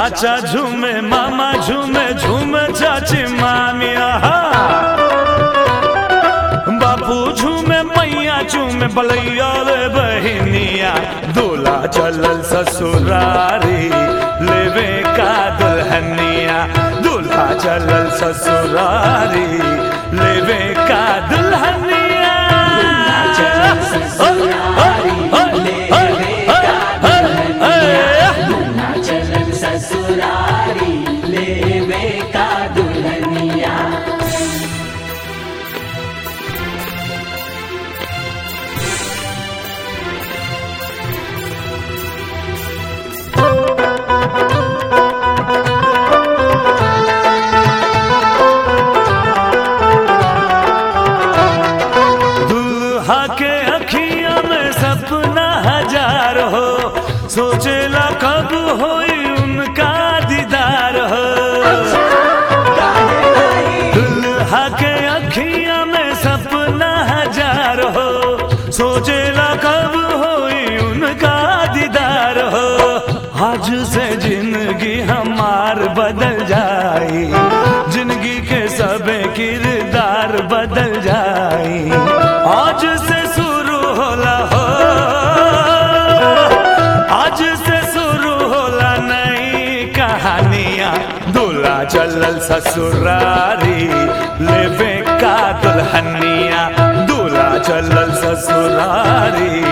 चाचा झूमे मामा झूमे झूमे चाची मामिया बापू झूमे मैया झूमे बलैया रे बहनिया दूल्हा चलल ससुरारी लेवे का दुल्हनिया दूल्हा चलल ससुरारी लेवे का दुल्हनिया चलल ससुरारी लेवे का दुल्हनिया चलल ससुरारी लेवे का दुल्हनिया दूल्हा के अखिया में सपना हजार हो सोचेला कब होई उनका दीदार हो दूल्हा के अखिया में सपना हजार हो सोचेला कब होई उनका दीदार हो आज से जिंदगी हमार बदल जाई जिंदगी के सब किरदार बदल जाई आज से शुरू होला हो आज से शुरू होला नई कहानियां दूल्हा चलल ससुरारी लेवे का दुल्हनिया दूल्हा चलल ससुरारी